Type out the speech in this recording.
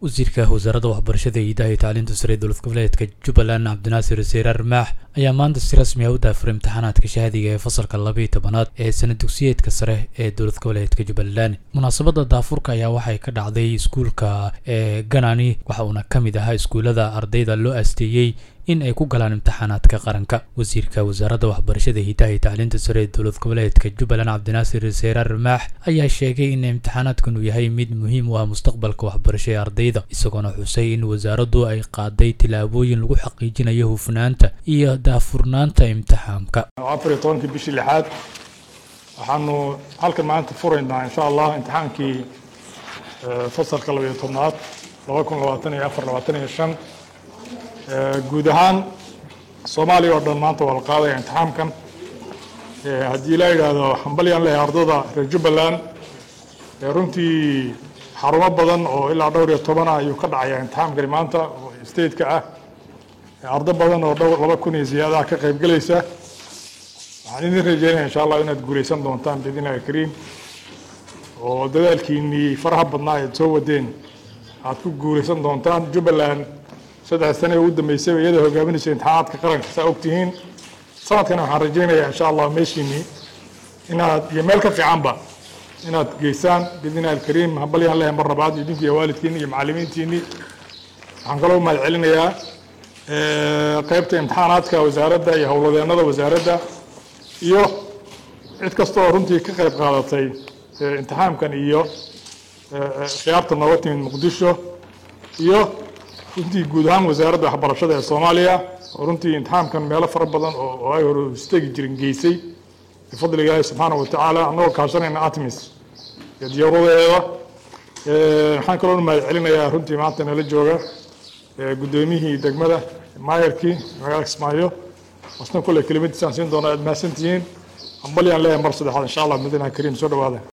wasiirka wasaaradda waxbarashada iyo hidaha iyo tacliinta sare ee dowlad goboleedka jubbaland cabdinaasir wasiire armaax ayaa maanta si rasmi ah u daafuray imtixaanaadka shahadiga ee fasalka labaiyo tobanaad ee sana dugsiyeedka sare ee dowlad goboleedka jubbaland munaasabadda daafurka ayaa waxay ka dhacday iskuulka ee ganani waxa uuna ka mid ahaa iskuullada ardayda loo asteeyey in ay ku galaan imtixaanaadka qaranka wasiirka wasaaradda waxbarashada hidaha iyo tacliinta sare ee dowlad goboleedka jubbaland cabdinaasir wasiire armaax ayaa sheegay in imtixaanaadkan uu yahay mid muhiim u ah mustaqbalka waxbarasho ee ardayda isagoona xusay in wasaaraddu ay qaaday tillaabooyin lagu xaqiijinayo hufnaanta iyo daafurnaanta imtixaanka afar iyo tobankii bishii lixaad waxaanu halkan maanta furaynaa insha allah imtixaankii fasalka labayo tobnaad laba kun labaatan iyo afar labaatan iyo shan guud ahaan soomaaliya oo dhan maanta waa la qaadaya imtixaamkan haddii la yidhaahdo hambalyaan lehay ardada reer jubbaland runtii xarumo badan oo ilaa dhowr iyo toban ah ayuu ka dhacaya imtixaamkani maanta oo stateka ah ardo badan oo dhowr laba kun iyo siyaadaha ka qaybgelaysa waxaan idin rajeynaya insha allah inaad guulaysan doontaan biidn illahi kariim oo dadaalkiinii faraha badnaa eed soo wadeen aad ku guulaysan doontaan jubbaland saddex sane ugu dambeysay iyada hogaaminaysa imtixaanaadka qaranka saa ogtihiin sanadkana waxaan rajeynayaa insha allah meeshiinii inaad iyo meel ka fiicanba inaad geysaan biidnillahi alkariim hambalyaan lehay mar labaad idinki iyo waalidkiini iyo macallimiintiinii waxaan kaloo mahad celinayaa qeybta imtixaanaadka wasaaradda iyo howladeennada wasaaradda iyo cid kasta oo runtii ka qayb qaadatay imtixaamkan iyo khiyaarta nooga timid muqdisho iyo runtii guud ahaan wasaaradda waxbarashada ee soomaaliya oo runtii imtixaamkan meelo fara badan oo ay hore istegi jirin geysay bifadli ilaahi subxaana wa tacaala annagoo kaashanayna atmis iyo diyaaradeeda waxaan kaloo mahad celinayaa runtii maanta nala jooga guddoomiyihii degmada maayarkii magaalada kismaayo asna kule kelimadiisaan siin doona aad mahadsantihiin hambalyaan leeyahay mar saddexaad insha allah madiina kariim soo dhawaada